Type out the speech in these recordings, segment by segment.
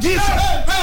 jesus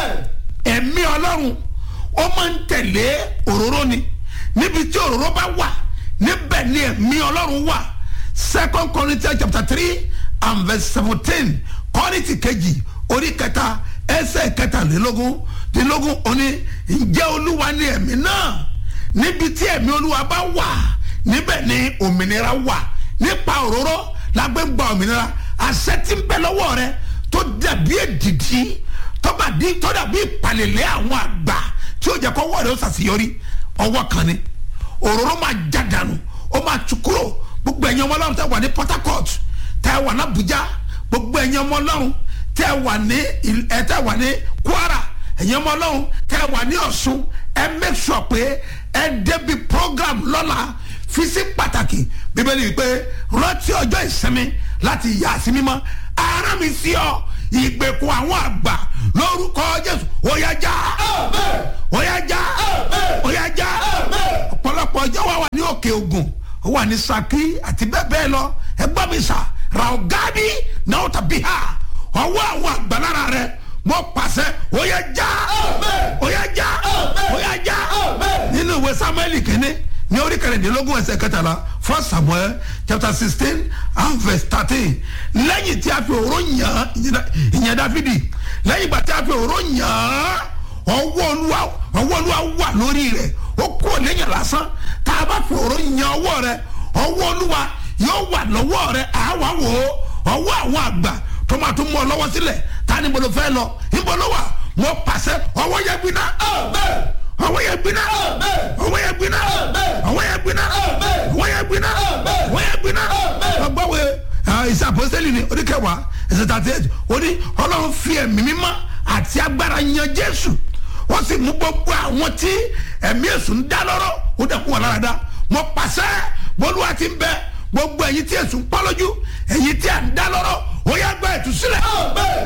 ẹ̀mí ọlọ́run ó máa ń tẹ̀lé òróró ni níbi tí òróró bá wà níbẹ̀ ni ẹ̀mí ọlọ́run wà second corinthians chapter three and verse seventeen kọ́rìntì kejì orí kẹta ẹsẹ̀ kẹtàlélógún dínlógún òní ǹjẹ́ olúwa ni ẹ̀mí náà níbi tí ẹ̀mí olúwa bá wà níbẹ̀ ni òmìnira wà nípa òróró la gbé ń gba òmìnira àṣẹ tí ń bẹ lọ́wọ́ rẹ tó dàbí èdìdí tó bá di tó dàbí ìpàlẹ̀lẹ̀ àwọn àgbà tí ó jẹ́ kó wọ́ọ̀rẹ́ ó ṣàṣeyọrí ọwọ́ kan ni òróró máa já dànù ó máa tú kúrò gbogbo ẹ̀yin ọmọ ọlọ́run tẹ́ wà ní port harcourt tẹ́ wà ní abuja gbogbo ẹ̀yin ọmọ ọlọ́run tẹ́ wà ní ẹ̀ tẹ́ wà ní kwara ẹ̀yin ọmọ ọlọ́run tẹ́ wà ní ọ̀ṣun ẹ make sure pé ẹ débi program lọ́la fi sí pàtàkì bíbélì wípé rántí ọjọ́ ìsinmi láti yà sí mímọ́ ara mi sí ọ ìgbèkùn àwọn àgbà lórúkọ jésù òyàjá òyàjá òyàjá ọ̀pọ̀lọpọ̀ ọjọ́ wa wà ní òkè ògùn ó wà ní saki àti bẹ́ẹ̀ bẹ́ẹ̀ lọ ẹgbọ́n mi sà raogadi náà tàbí ha ọwọ́ àwọn àgbàlára rẹ mo pàṣẹ òyàjá òyàjá òyàjá nínú ìwé samuel kìíní ní orí kẹrìndínlógún ẹsẹ̀ kẹtàlá first samuel chapter sixteen and verse thirteen lẹ́yìn tí a fi òró yàn ìyẹn dáfídì lẹ́yìn ìgbà tí a fi òró yàn ọwọ́ olúwa ọwọ́ olúwa wà lórí rẹ̀ ó kúrò lẹ́yìn lásán tá a bá fi òró yàn ọwọ́ rẹ̀ ọwọ́ olúwa yóò wà lọ́wọ́ rẹ̀ àwa wò ó ọwọ́ àwọn àgbà tó máa tún mú ọ lọ́wọ́ sílẹ̀ ta ni mo lọ fẹ́ lọ níbo ló wà mo pàṣẹ ọwọ́ yẹn gbiná ọwọ́ yẹn gbiná ọwọ́ yẹn gbiná ọwọ́ yẹn gbiná ọwọ́ yẹn gbiná ọwọ́ yẹn gbiná ọgbọ́wé ìṣe àpọ́sẹ́lì ni oníkẹwàá ẹ̀sẹ̀ tàti ẹ̀jẹ̀ ó ní ọlọ́run fi ẹ̀mí mímọ́ àti agbára yan jésù wọ́n sì mú gbogbo àwọn tí ẹ̀mí èṣù ń dá lọ́rọ́ ó dẹ̀kun wọn lára dá mo pàṣẹ bólúwa ti ń bẹ gbogbo ẹ̀yin tí èṣù ń pọ́ lójú ẹ̀yin tí à ń dá lọ́rọ́ ó yá gba ìtúsílẹ̀.